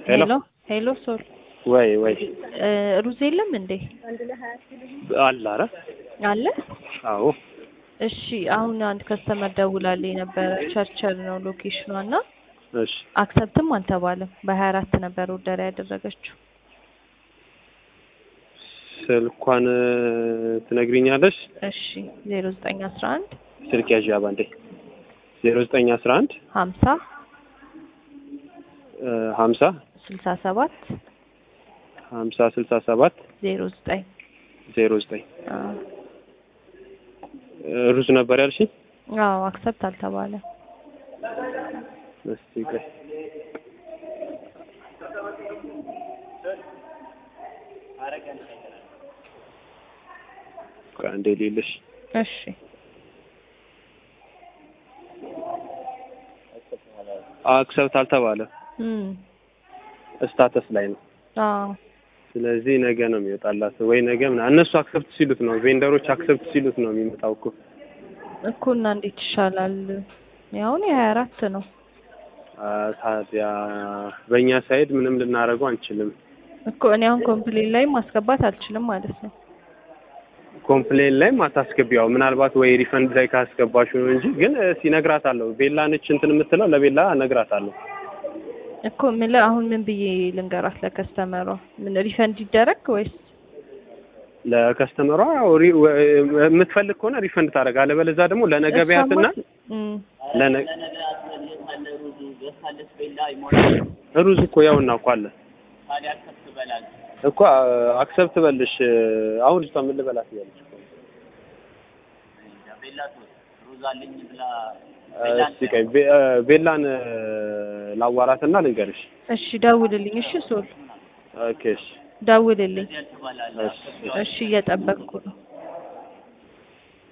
ሄሎ ሄሎ ሄሎ ሶል ወይ ወይ እ ሩዝ የለም እንዴ? አለ ኧረ አለ። አዎ እሺ አሁን አንድ ከስተመር ደውላልኝ ነበረ። ቸርቸር ነው ሎኬሽኗ እና እሺ አክሰፕትም አልተባለም። በሀያ አራት ነበር ኦርደር ያደረገችው። ስልኳን ትነግሪኛለሽ? እሺ ዜሮ ዘጠኝ አስራ አንድ ስልክ ያዥ አባንዴ ዜሮ ዘጠኝ አስራ አንድ ሀምሳ ሀምሳ ስልሳ ሰባት ሀምሳ ስልሳ ሰባት ዜሮ ዘጠኝ ዜሮ ዘጠኝ ሩዝ ነበር ያልሽኝ? አዎ አክሰፕት አልተባለም። እስቲ ቆይ ቆይ አንዴ ሌለሽ እሺ አክሰብት አልተባለም። እም ስታተስ ላይ ነው። አዎ ስለዚህ ነገ ነው የሚወጣላት ወይ ነገ ምናምን እነሱ አክሰፕት ሲሉት ነው ቬንደሮች አክሰፕት ሲሉት ነው የሚመጣው እኮ እኮ እና እንዴት ይሻላል? ያሁን የሀያ አራት ነው። አ፣ ታዲያ በእኛ ሳይድ ምንም ልናደርገው አንችልም። እኮ እኔ አሁን ኮምፕሌን ላይ ማስገባት አልችልም ማለት ነው። ኮምፕሌን ላይም አታስገቢያው ምናልባት ወይ ሪፈንድ ላይ ካስገባሽው ነው እንጂ ግን ሲነግራታለሁ ቤላ ነች እንትን የምትለው ለቤላ እነግራታለሁ። እኮ የምልህ አሁን ምን ብዬ ልንገራት ለከስተመሯ? ምን ሪፈንድ ይደረግ ወይስ ለከስተመሯ ያው ሪ- ወ- የምትፈልግ ከሆነ ሪፈንድ ታደርግ፣ አለበለዚያ ደግሞ ለነገ ቢያትና እም ለነ- ሩዝ እኮ ያውና እኮ አለ እኮ አክሰፕት በልሽ። አሁን ልጅቷ ምን ልበላት እያለች እኮ ነው። እስቲ ቆይ ቤ- ቤላን ላዋራትና ልንገርሽ። እሺ ደውልልኝ። እሺ ሶል ኦኬ እሺ ደውልልኝ። እሺ እሺ እየጠበቅኩ ነው።